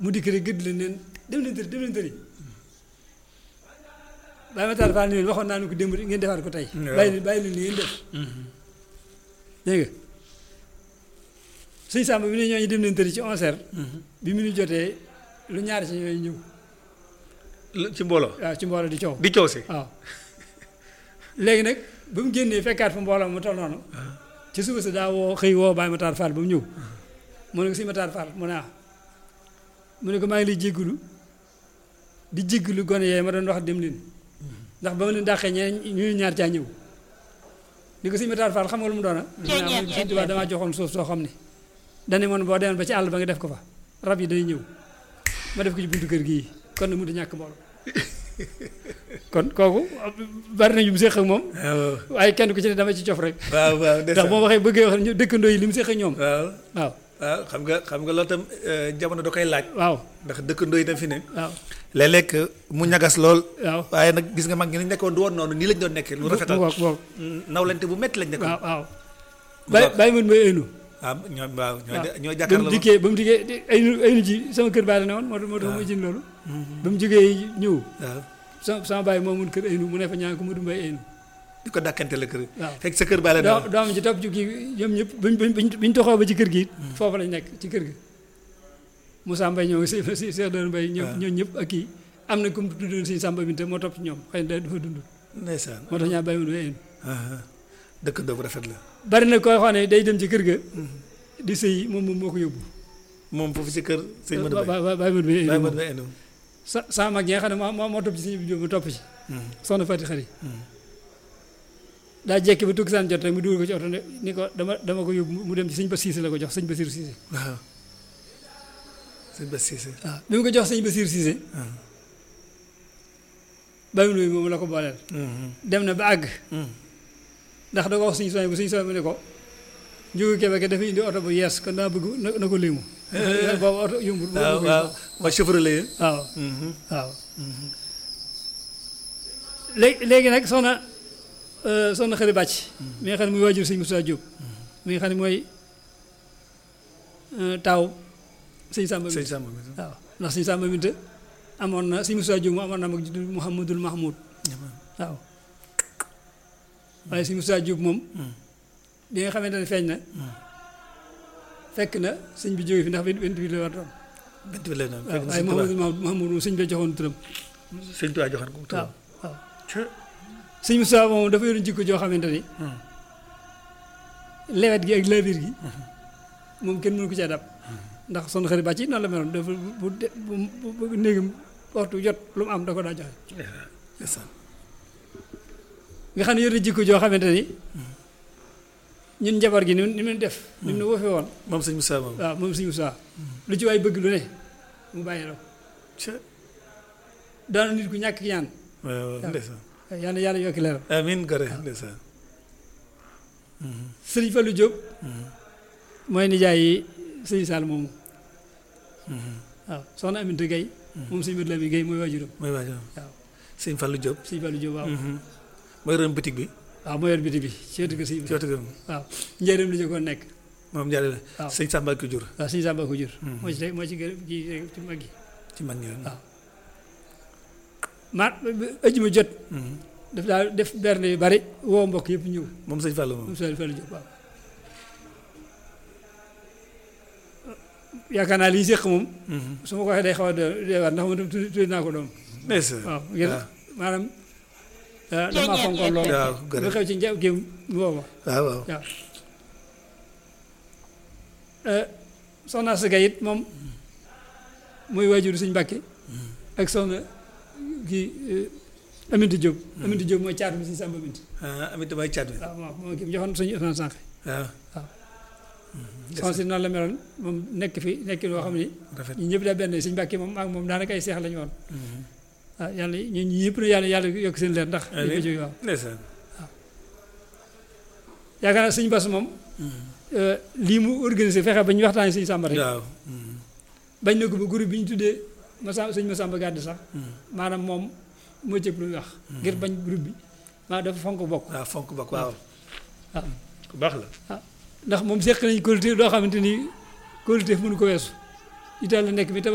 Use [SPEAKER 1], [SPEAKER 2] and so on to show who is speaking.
[SPEAKER 1] mu dikk rek gëdd leen neen dem leen tëri dem leen tëri bàyyi ma taal faal ni leen waxoon naa ne ko démb ngeen defaat ko tey
[SPEAKER 2] waaw.
[SPEAKER 1] bàyyi leen bàyyi leen li ngeen def dégg nga suñ sàmba bi ne ñooñu dem leen tëri ci onze heures bi mu ñu jotee lu ñaari ci ñooy ñëw
[SPEAKER 2] Lu- ci mbooloo
[SPEAKER 1] waaw ci mbooloo di coow
[SPEAKER 2] di coow si
[SPEAKER 1] waaw léegi nag ba mu génnee fekkaat fa mbooloo mu toll noonu ci suba si daa woo xëy woo Baye Matar Fall ba mu ñëw mu ne ko si Matar Fall mu ne ah mu ne ko maa ngi lay jéggulu di jéggulu gone yee ma doon wax dem leen ndax ba ma leen dàqee ñeneen ñu ñaar caa ñëw ni ko si Matar Fall xam nga lu mu doona
[SPEAKER 3] Ceeñeer
[SPEAKER 1] Sëñ Tuubaa damaa joxoon suuf soo xam ne dane moon boo demoon ba ci àll ba nga def ko fa rab yi day ñëw ma def ko ci buntu kër gii kon nag mu di ñàkk mbooloo kon kooku bari nañu mu séq ak moom
[SPEAKER 2] waaw
[SPEAKER 1] waaye kenn ku ci ne dama ci cof rek
[SPEAKER 2] waaw waaw
[SPEAKER 1] ndax boo waxee bëggee wax ñu dëkkandoo yi li mu séq ak ñoom
[SPEAKER 2] waaw
[SPEAKER 1] waaw
[SPEAKER 2] waaw xam nga xam nga loolu tam eh, jamono da koy laaj
[SPEAKER 1] waaw
[SPEAKER 2] ndax dëkkandoo yi tam fi ne
[SPEAKER 1] waaw
[SPEAKER 2] léeg-léeg mu ñagas lool
[SPEAKER 1] waaw
[SPEAKER 2] waaye nag gis nga mag ñi ni nekkoon du woon noonu nii lañ doon nekkee lu rafetal
[SPEAKER 1] mu ngoog ngoog
[SPEAKER 2] nawlante bu métti lañ nekkoon
[SPEAKER 1] waaw waaw bàyyi bàyyi mën may ëynu
[SPEAKER 2] waaw ñoom waaw ñoo
[SPEAKER 1] waaw
[SPEAKER 2] ñoo
[SPEAKER 1] ba mu
[SPEAKER 2] jàkkaarloo
[SPEAKER 1] dikkee ba mu dikkee aynu aynu ji sama kër baay la ne woon moo tax moo tax ma jën loolu ba mu jógee ñëw
[SPEAKER 2] waaw
[SPEAKER 1] sama sama baay moo mun kër aynu mu ne fa ñaan ko mu du mbay aynu
[SPEAKER 2] di ko dàkkante la kër
[SPEAKER 1] waaw
[SPEAKER 2] fekk sa kër baa la
[SPEAKER 1] doo
[SPEAKER 2] ne
[SPEAKER 1] doom ci topp ci kii ñoom ñëpp buñ buñ buñ buñ toxoo ba ci kër gi it foofu lañ nekk ci kër gi Moussa Mbaye ñëw si si Cheikh Dore Mbaye ñoom
[SPEAKER 2] waaw.
[SPEAKER 1] ñoom ñëpp ak kii am na ku mu tuddoon si Samba Binte moo topp ci ñoom xëy na dafa dund
[SPEAKER 2] ndeysaan
[SPEAKER 1] moo tax ñaa bàyyi mun aynu
[SPEAKER 2] ah, dëkkandoo bu rafet la
[SPEAKER 1] bari na koo xam ne day dem ci kër ga di sëy moom moom moo ko yóbbu
[SPEAKER 2] moom foofu si kër sëñ Modou Baye
[SPEAKER 1] ba bàyyi mun
[SPEAKER 2] Baye
[SPEAKER 1] aynu
[SPEAKER 2] Modou Baye enu
[SPEAKER 1] sa sama mag yi nga xam ne moo moo moo topp ci sëñ bi Jóob mu topp ci soxna Fati Xari daa jekki ba tukki saan jot rek mu dugal ko ci oto ne ni ko dama dama ko yóbbu mu dem ci sëñ ba siise la ko jox sëñ Basiir siise
[SPEAKER 2] waaw sëñ Bass Cissé
[SPEAKER 1] waaw bi mu ko jox sëñ Basiir siise bàyyi mun moom la ko booleel dem na ba àgg ndax da ko wax suñu soñ bu suñu soñ bu ne ko njógu kebe ke dafa indi oto bu yees kon daa bëgg na na ko léemu boobu oto yombul boobu
[SPEAKER 2] waaw
[SPEAKER 1] koy
[SPEAKER 2] waaw
[SPEAKER 1] wax.
[SPEAKER 2] waa chauffeur la yéen
[SPEAKER 1] waaw waaw léegi léegi nag soxna euh, soxna xëri bàcc mi nga xam ne muy waajur sëñ Moussa Diop mi nga xam ne mooy euh, taaw sëñ Samba
[SPEAKER 2] sëñ
[SPEAKER 1] Binta
[SPEAKER 2] Samba mi
[SPEAKER 1] waaw ndax sëñ Samba Binta amoon na sëñ Moussa Diop mu amoon na mag ju tudd Mouhamadul Mahmoud waaw waaye sëñ Moussa Diop moom bi nga xamante ne feeñ na fekk na sëñ bi jóge fi ndax vingt vingt huit la war doon
[SPEAKER 2] bint bi leen
[SPEAKER 1] waaw
[SPEAKER 2] fekk na
[SPEAKER 1] waaye
[SPEAKER 2] sëñ Tuubaa
[SPEAKER 1] Mouhamadul Mahmoud moom sëñ bi joxoon turam
[SPEAKER 2] sëñ Tuubaa joxoon ko
[SPEAKER 1] waaw
[SPEAKER 2] turam
[SPEAKER 1] waaw
[SPEAKER 2] Ca.
[SPEAKER 1] sëñ Moussa moom dafa yoroon jikko joo xamante ni lewet gi ak laabir gi moom kenn mënu ko cee dab ndax son xarit bàcc noonu la meloon dafa bu de- bu bu bu néegam waxtu jot lu mu am da ko daa joxe
[SPEAKER 2] ndeysaan
[SPEAKER 1] nga xam ne yor na jikko joo xamante ni ñun njabar gi ni mu ni mu def ni mu ne woo fi woon
[SPEAKER 2] moom sëñ Moussa moom
[SPEAKER 1] waaw moom sëñ Moussa lu ci waay bëgg lu ne mu bàyyi la ko
[SPEAKER 2] Ca.
[SPEAKER 1] daana nit ku ñàkk ñaan
[SPEAKER 2] waaw waaw
[SPEAKER 1] waaw.
[SPEAKER 2] ndeysaan
[SPEAKER 1] yàlla yàlla yokki leeram
[SPEAKER 2] amiin gore ndeysaan
[SPEAKER 1] sëriñ Fallou Diop mooy nijaay yi sëñ Sall moomu waaw soxna Aminata Gueye moom sëñ Modou Lamine Gueye mooy waajuram
[SPEAKER 2] mooy waajal
[SPEAKER 1] waaw
[SPEAKER 2] sëñ Fallou Diop
[SPEAKER 1] sëñ Fallou Diop waaw
[SPEAKER 2] mooy ron bitig bi
[SPEAKER 1] waaw moo yor biti bi ci wetu kër sëñ bi
[SPEAKER 2] ci wetu gëm
[SPEAKER 1] waaw njëriñ li ñu ko nekk
[SPEAKER 2] moom jaare la
[SPEAKER 1] waaw.
[SPEAKER 2] sëñ Samba ko jur
[SPEAKER 1] waaw sëñ Samba ko jur moo ci teg moo ci gën ci ci mag yi
[SPEAKER 2] ci mag ñi
[SPEAKER 1] waaw ma ëjjuma jot daf daa def berne yu bari woo mbokk yëpp ñëw
[SPEAKER 2] moom sëñ Fallou moom
[SPEAKER 1] moom sëñ Fallou Diop waaw yaakaar naa lii séq moom su ma ko waxee day xaw a doy waar ndax man tam tudd tudd naa ko doom
[SPEAKER 2] ndeysaan
[SPEAKER 1] waaw ngir
[SPEAKER 2] waaw.
[SPEAKER 1] maanaam ah, damaa fonkoon lool
[SPEAKER 2] waaw
[SPEAKER 1] lu
[SPEAKER 2] gore
[SPEAKER 1] xew ci njaw kii mu woo ma
[SPEAKER 2] waaw waaw
[SPEAKER 1] waaw soxna Asaka it moom mooy waajuru suñ Mbàkke ak soxna kii Aminata Diop Aminata Diop mooy caatu bi suñ Samba Bint
[SPEAKER 2] ah amit damay caat bi
[SPEAKER 1] waaw moom moom kii joxoon suñu Ousmane Sànq
[SPEAKER 2] waaw
[SPEAKER 1] soxna si noonu la meloon moom nekk fi nekk loo xam ni
[SPEAKER 2] rafet
[SPEAKER 1] ñun ñëpp daa benn suñ Mbàkke moom ak moom daanaka ay seex lañu woon waaw yàlla ñun ñi ñëpp na yàlla yàlla yokk seen leer ndax dañ ko jóge waaw
[SPEAKER 2] ndeysaan
[SPEAKER 1] yaakaar naa suñ bas moom lii mu organisé fexe ba ñu waxtaanee suñu Samba rek
[SPEAKER 2] waaw
[SPEAKER 1] bañ na ko ba groupe bi ñu tuddee Massa sëñ Massamba Gàdd sax maanaam moom moo cëpp lu muy wax ngir bañ groupe bi maa dafa fonk bokk
[SPEAKER 2] waaw fonk bokk waaw
[SPEAKER 1] waaw
[SPEAKER 2] ku baax la
[SPEAKER 1] ndax moom seq nañ qualité loo xamante ni qualité mënu ko weesu Italie la nekk bi